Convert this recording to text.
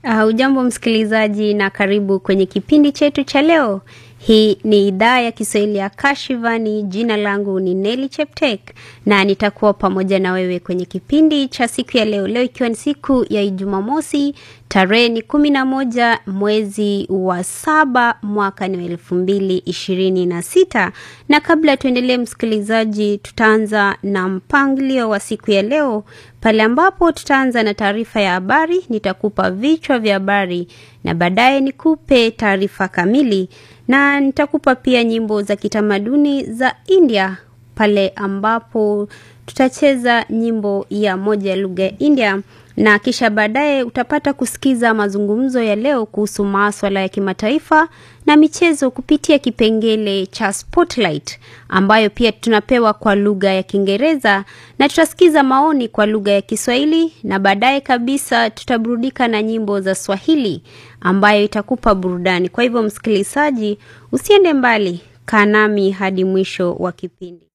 Uh, ujambo msikilizaji na karibu kwenye kipindi chetu cha leo. Hii ni idhaa ya Kiswahili ya Kashivani. Jina langu ni Neli Cheptek na nitakuwa pamoja na wewe kwenye kipindi cha siku ya leo, leo ikiwa ni siku ya Ijumamosi, tarehe ni kumi na moja mwezi wa saba mwaka ni wa elfu mbili ishirini na sita. Na kabla tuendelee, msikilizaji, tutaanza na mpangilio wa siku ya leo pale ambapo tutaanza na taarifa ya habari. Nitakupa vichwa vya habari na baadaye nikupe taarifa kamili, na nitakupa pia nyimbo za kitamaduni za India pale ambapo tutacheza nyimbo ya moja ya lugha ya India na kisha baadaye utapata kusikiza mazungumzo ya leo kuhusu maswala ya kimataifa na michezo kupitia kipengele cha Spotlight ambayo pia tunapewa kwa lugha ya Kiingereza na tutasikiza maoni kwa lugha ya Kiswahili na baadaye kabisa tutaburudika na nyimbo za Swahili ambayo itakupa burudani. Kwa hivyo, msikilizaji, usiende mbali, kaa nami hadi mwisho wa kipindi.